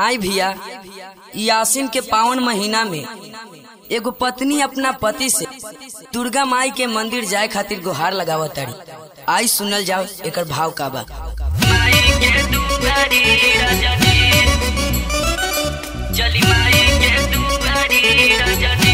आई भैया ई आसिन के पावन महीना में एगो पत्नी अपना पति से दुर्गा माई के मंदिर जाए खातिर गुहार लगावत तारी आई सुनल जाओ एकर भाव का बा माई के दुआरी राजा जी चली माई के दुआरी राजा जी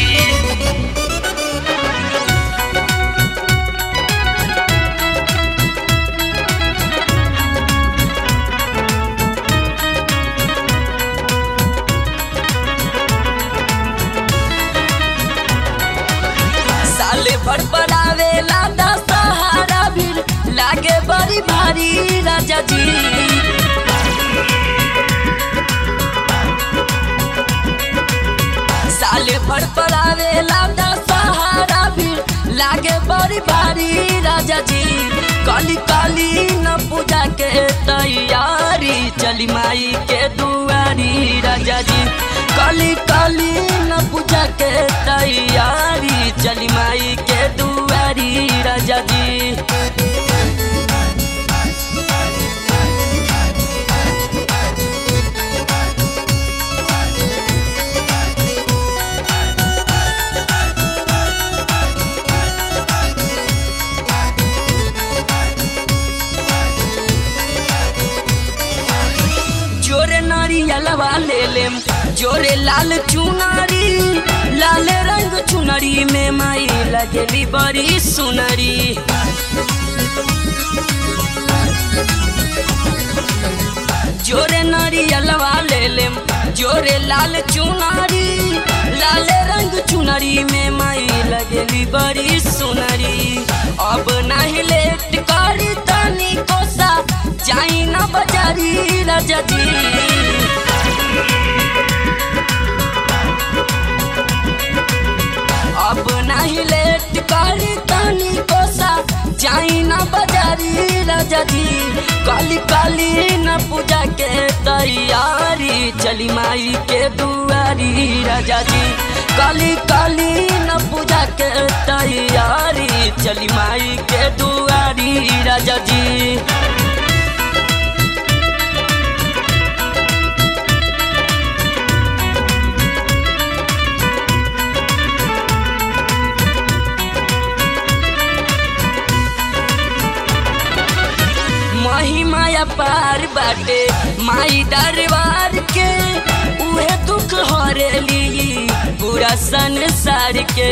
साले भर बनावे लादा सहारा भी लागे बड़ी भारी राजा जी साले भर पड़ावे लादा सहारा भी लागे बड़ी भारी राजा जी काली काली न पूजा के तैयारी चली माई के दुआरी राजा जी काली काली न पूजा के तैयारी चली माई के दुआरी राजा जी जोरे नारियलवा ले लेम जोरे लाल चुनरी लाल रंग चुनरी में माई लगेली बड़ी सुनरी जोरे नारियलवा ले लेम जोरे लाल चुनरी लाल रंग चुनरी में माई लगेली बड़ी सुनरी अब नहीं लेट करी तनी कोसा जाई ना बजारी राजा जी अब नहीं लेट करी तनी कोसा जाई ना बजारी राजा जी काली काली न पूजा के तैयारी चली माई के दुआरी राजा जी काली काली न पूजा के तैयारी चली माई के दुआरी राजा जी महिमाया पार बाटे माई दरबार के उहे दुख हरेली पूरा संसार के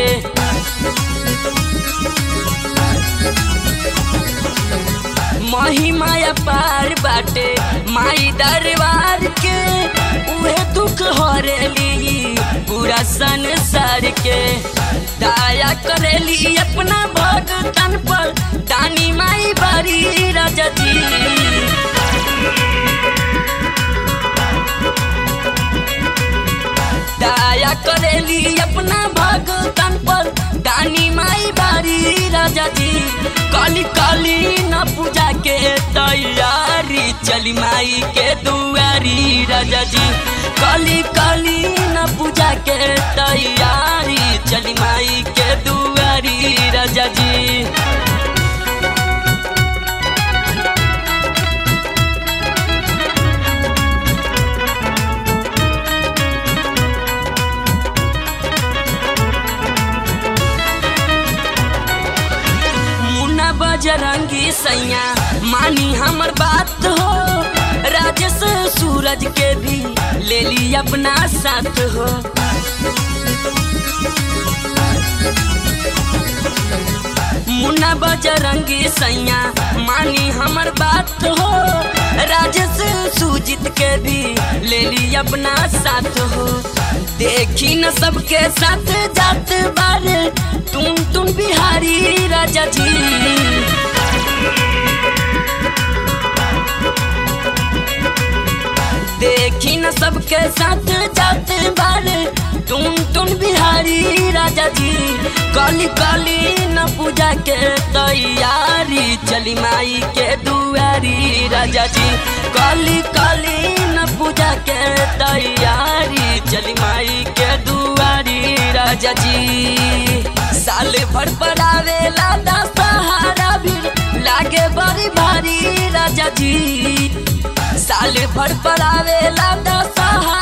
महिमाया पार बाटे माई दरबार के उहे दुख हरेली पूरा संसार के दया करेली अपना भगतन पर दानी माई बारी राजा जी दया करेली अपना भगतन पर दानी माई बारी राजा जी काली काली न पूजा के तैयारी चली माई के दुआरी राजा जी काली काली न पूजा के तैयारी चली माई के दुआरी राजा जी मुन्ना बजरंगी सैया मानी हमर बात हो राजेश सूरज के भी ले ली अपना साथ हो मुन्ना बजरंगी सैया मानी हमर बात हो राजेश सुजीत के भी ले ली अपना साथ हो देखी न सबके साथ जात बारे तुम तुम बिहारी राजा जी देखी न सबके साथ जात बारे तुम तुम बिहारी राजा जी काली काली न पूजा के तैयारी चली माई के दुआरी राजा जी काली काली न पूजा के तैयारी चली माई के दुआरी राजा जी साले भर पड़ावे लादा सहारा भी लागे बड़ी भारी राजा जी साले भर पड़ावे लादा सहारा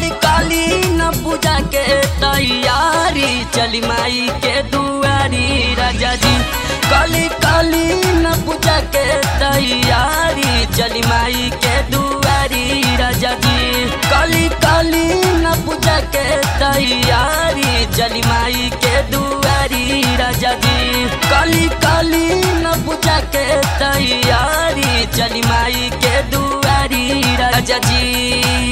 कली काली न पूजा के तैयारी चली माई के दुआरी राजा जी कली काली न पूजा के तैयारी चली माई के दुआरी राजा जी कली काली न पूजा के तैयारी चली माई के दुआरी राजा जी कली काली न पूजा के तैयारी चली माई के दुआरी राजा जी